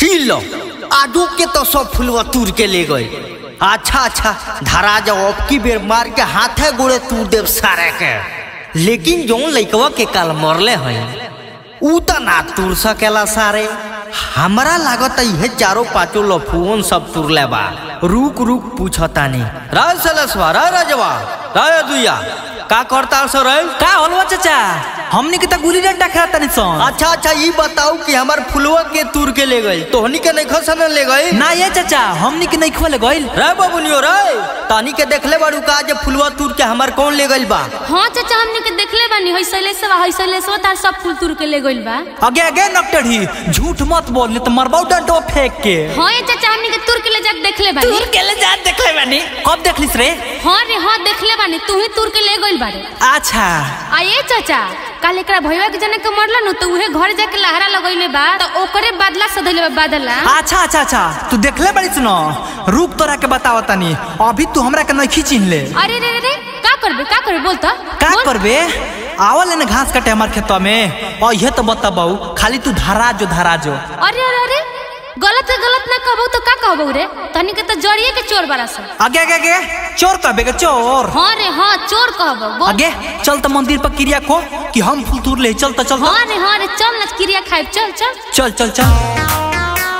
ई लो आडू के तो सब फुलवा तूर के ले गए अच्छा अच्छा धरा जाओ अब की बेर मार के हाथे गोड़े तूर देव सारे के लेकिन जौन लइकवा के काल मरले हैं ऊ त ना तूर सकेला सारे हमरा लागत है चारों पांचों लफुवन सब तुरले बा रुक रुक पूछतानी राय सलसवा राय राजवा राय दुया का करता सर का होलवा चाचा हमनी के त गुली डंडा खेलत तनी सन अच्छा अच्छा ये बताओ कि हमार फुलवा के तूर के ले गई तोहनी के नहीं खसन ले गई ना ये चाचा हमनी के नहीं खोले गइल रे बबुनियो रे तानी के देखले बाड़ू का जे फुलवा तूर के हमार कौन ले गइल बा हाँ चाचा हमने के देखले बानी हई सैलेसवा हई सैलेसवा तार सब फूल तुर के ले गइल बा आगे आगे नकटड़ी झूठ मत बोल नहीं तो मरबाऊ डंडो फेंक के हाँ ये चाचा हमने के तुर के ले जाके देखले बानी के ले जा देखले बानी कब देखलिस रे हाँ रे हाँ देखले बानी तू ही तुर के ले गइल बारे अच्छा आ ये चाचा काल एकरा भैया के जने के मरला नु तो उहे घर जाके लहरा लगइले बा तो ओकरे बादला सधइले बा बादला अच्छा अच्छा अच्छा तू देखले बड़ी सुनो रूप तोरा के बतावा तनी अभी तू हमरा के नहीं चिन्ह ले अरे रे रे रे का करबे का करबे बोल तो का बोल। करबे आवल ने घास काटे हमार खेतवा में और ये तो बताबू खाली तू धरा जो धरा जो अरे अरे अरे गलत है गलत ना कहबो तो का कहबो रे तनी के तो जड़िए के चोर बारा सन आगे आगे आगे चोर कहबे के चोर हाँ रे हाँ चोर कहबो बोल आगे चल तो मंदिर पर क्रिया को कि हम फूल तूर ले चल तो चल तो। हाँ रे हाँ रे चल ना क्रिया खाए चल चल चल चल चल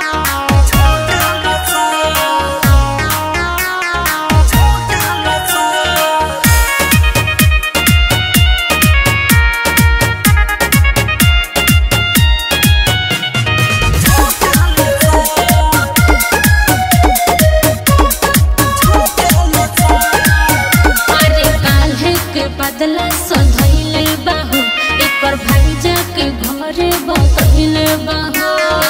अरे काल्हे के बदला सधैले बाहु एकर भाईजा के घरे बतैले बाहु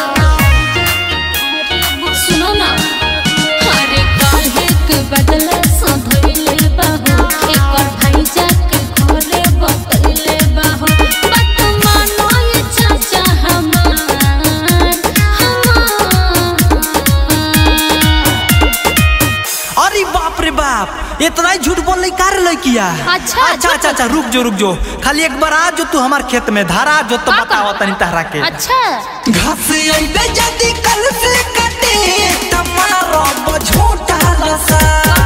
सुनो ना अरे काल्हे के बदला सधैले बाहु एकर भाईजा के घरे बतैले बाहु बात मानो ये चाचा हमार हमार अरे बाप रे बाप इतना ही झूठ बोल रही कार लड़किया अच्छा, अच्छा अच्छा अच्छा रुक जो रुक जो खाली एक बार आ जो तू हमार खेत में धारा जो तो का बतावा करबो? तनी तहरा के अच्छा घास आइबे जदी कल से कटे तमारो बझोटा लसा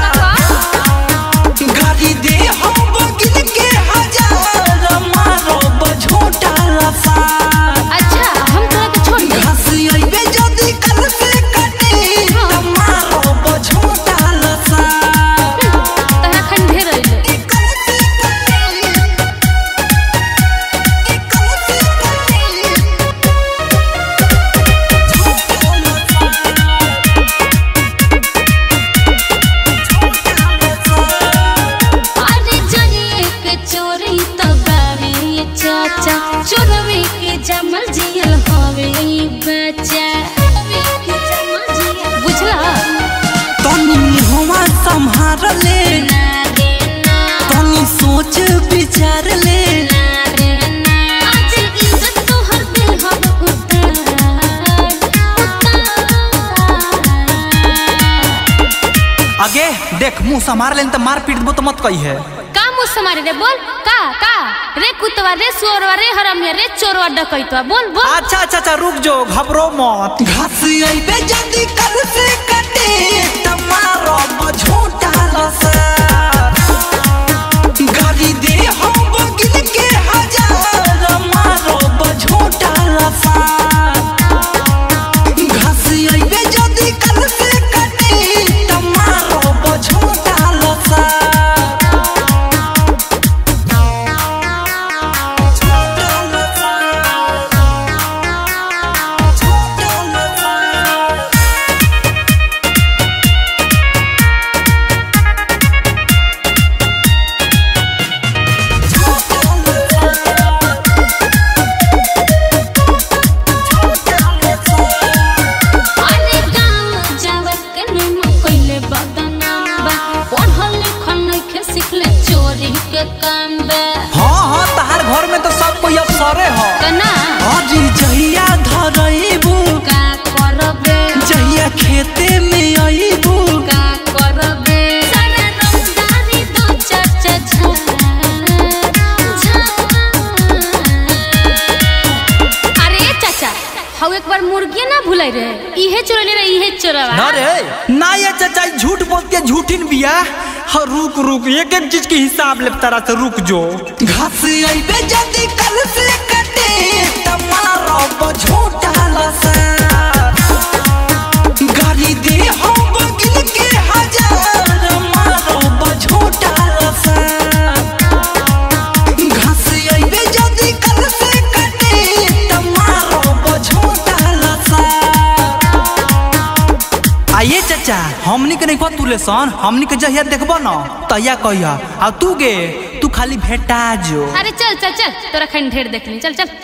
गाड़ी दे हम बगिल के हजार मारो बझोटा लसा अच्छा हम तोरा के छोड़ दे घास आइबे जदी कल से कटे तमारो बझोटा लसा तहरा खन ढेर अइले अरे जनिए के चोरी तो बावे ये चाचा चोरवे के जमल जियल हवे ई बच्चा बुझला तनी हुआ संभार ले ना रे ना तनी सोच विचार ले ना रे ना आज इज्जत तो हर दिल हम उतार उतार आगे देख मुंह संभार लेन तो मार पीट दबो तो मत कही है का मुँह से मारे रे बोल का का रे कुतवा रे सुअरवा रे हरामिया रे चोरवा डकैतवा बोल बोल अच्छा अच्छा अच्छा रुक जो घबरो मत घास आइबे जल्दी कल से कटे तमारो बझोटा लसा गाड़ी दे हम बगिल के हजार मारो बझोटा लसा घास आइबे जल्दी कल से कटे तमारो बझोटा लसा छोटा लसा इहे चोरले रे इहे चोरवा ना रे ना ये चाचा ई झूठ बोल के झूठिन बिया हाँ रुक रुक एक एक चीज के हिसाब ले तारा से रुक जो घास आइबे जल्दी कल से कटे तमारो झूठा लसा गाड़ी दे हम बगिल के हजार मारो झूठा लसा घास आइबे जल्दी कल से कटे तमारो झूठा लसा आइए चाचा हमनी के नहीं तू लेसन हमनी के जहिया देखबो न तहिया कहिया आ तू गे तू खाली भेटा जो अरे चल चल चल तोरा खन ढेर देखनी चल चल